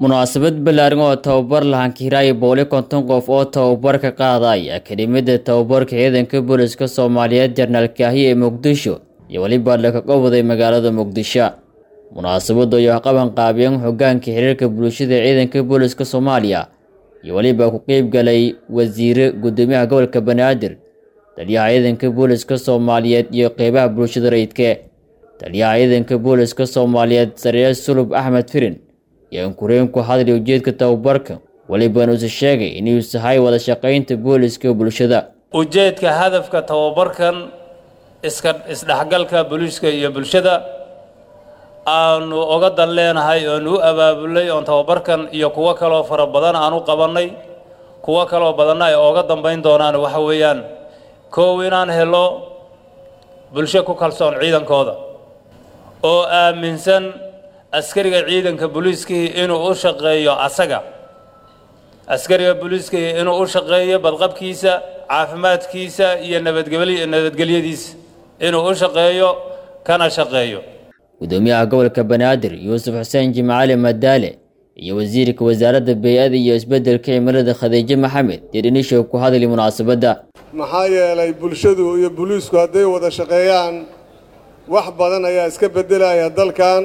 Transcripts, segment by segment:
munaasabad ballaaran oo tababar lahaan kiiraaya boqoli konton qof oo tababar ka qaadaya akademiyada tababarka ciidanka booliska soomaaliyeed jarnaal kaahiye ee muqdisho iyo weliba lakaga waday magaalada muqdisho munaasabadu ayaa qaban qaabiyeen hogaanka xiriirka bulshada ee ciidanka booliska soomaaliya iyo weliba ku qeyb galay wasiire gudoomiyaha gobolka banaadir taliyaha ciidanka booliska soomaaliyeed iyo qeybaha bulshada rayidke taliyaha ciidanka booliska soomaaliyeed sareer sulub axmed firin iyo ankureen ku hadlay ujeedka tababarka welibana uuse sheegay inuu sahay wada shaqaynta booliska bulshada ujeedka hadafka tababarkan iska isdhexgalka booliiska iyo bulshada aanu oga dan leenahay oonu u abaabulay oon tababarkan iyo kuwo kaloo fara badan aan u qabannay kuwo kaloo badanna ay ooga dambayn doonaan waxa weeyaan koow inaan helo bulsho ku kalsoon ciidankooda oo aaminsan askariga ciidanka booliiskii inuu u shaqeeyo asaga askariga booliiskii inuu u shaqeeyo badqabkiisa caafimaadkiisa iyo nabadgely nabadgelyadiisa inuu u shaqeeyo kana shaqeeyo gudoomiyaha gobolka banaadir yuusuf xuseen jimcaali madaale iyo wasiirka wasaaradda bey-ada iyo isbeddelka cimilada khadiijo maxamed dirdhinishow ku hadlay munaasabadda maxaa yeelay bulshadu iyo booliisku hadday wada shaqeeyaan wax badan ayaa iska beddelaya dalkan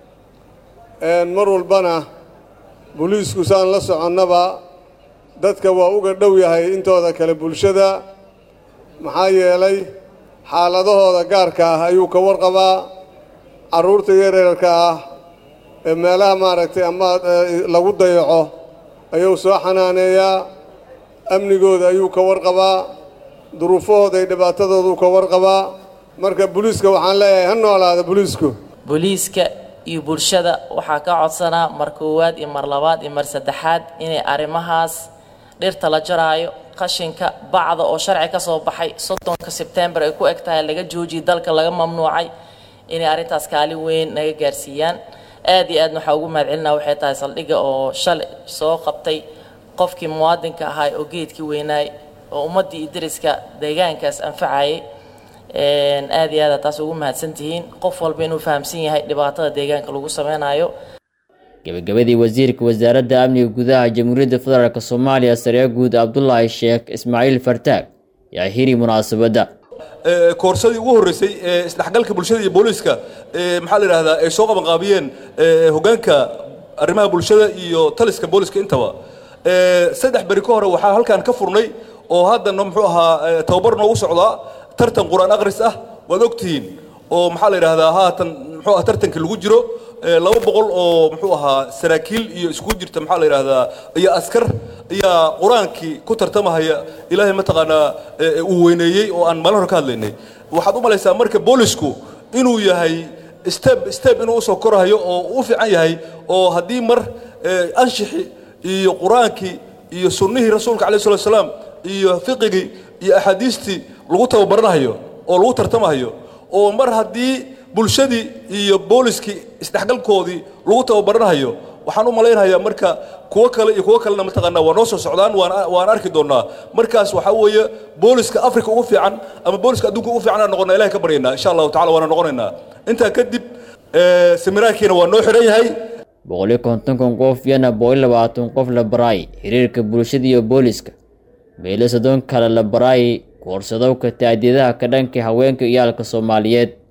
mar walbana booliisku saan la soconnaba dadka waa uga dhow yahay intooda kale bulshada maxaa yeelay xaaladahooda gaarka ah ayuu ka warqabaa carruurta yareerka ah ee meelaha maaragtay ama lagu dayaco ayuu soo xanaaneeyaa amnigooda ayuu ka warqabaa duruufahooda iyo dhibaatadooduu ka warqabaa marka booliiska waxaan leeyahay ha noolaada booliisku booliiska iyo bulshada waxaa ka codsanaa mar koowaad iyo mar labaad iyo mar saddexaad inay arrimahaas dhirta la jaraayo qashinka bacda oo sharci ka soo baxay soddonka sebtembar ay ku eg tahay laga joojiyay dalka laga mamnuucay inay arrintaas kaalin weyn naga gaarsiiyaan aad iyo aadna waxaa ugu mahadcelinaa waxay tahay saldhigga oo shalay soo qabtay qofkii muwaadinka ahaa oo geedkii weynaay oo ummaddii iyo deriska deegaankaas anfacayay aad iyo aada taas ugu mahadsan tihiin qof walba inuu fahamsan yahay dhibaatada deegaanka lagu sameynayo gabagabadii wasiirka wasaaradda amniga gudaha jamhuuriyadda federaalk soomaaliya saree guud cabdulaahi sheekh ismaaciil fartaag yaa hiri munaasabadda koorsadii ugu horreysay ee isdhexgalka bulshada iyo booliiska maxaa la yidhahdaa ay soo qabanqaabiyeen hoggaanka arrimaha bulshada iyo taliska booliska intaba saddex beri ka hore waxaa halkan ka furnay oo haddana muxuu ahaa tababar noogu socdaa tartan qur-aan akhris ah waad ogtihiin oo maxaa la yidhahdaa haatan muxuu aha tartanka lagu jiro laba boqol oo muxuu ahaa saraakiil iyo iskugu jirta maxaa la yidhahdaa iyo askar ayaa qur-aankii ku tartamahaya ilaahay mataqaanaa uu weyneeyey oo aan maalin hore ka hadlaynay waxaad u malaysaa marka boolisku inuu yahay step step inuu usoo korahayo oo u fiican yahay oo haddii mar anshixi iyo qur-aankii iyo sunnihii rasuulka alayh salatu salaam iyo fiqigii iyo axaadiistii lagu tababaranahayo oo lagu tartamahayo oo mar haddii bulshadii iyo booliskii isdhexgalkoodii lagu tababaranahayo waxaan u malaynayaa marka kuwo kale iyo kuwo kalena mataqaanaa waa noo soo socdaan waan waan arki doonnaa markaas waxaa weeye booliska africa ugu fiican ama booliska adduunka ugu fiican aan noqonnaa ilahay ka baryaynaa insha allahu tacala waana noqonaynaa intaa kadib seminaarkiina waa noo xihan yahay boqoli kontonkon qof iyana boqoli labaatan qof la baraay xiriirka bulshada iyo booliska meelo soddon kale la baraay koorsadowka taadiyadaha ka dhanka haweenka iyaalka soomaaliyeed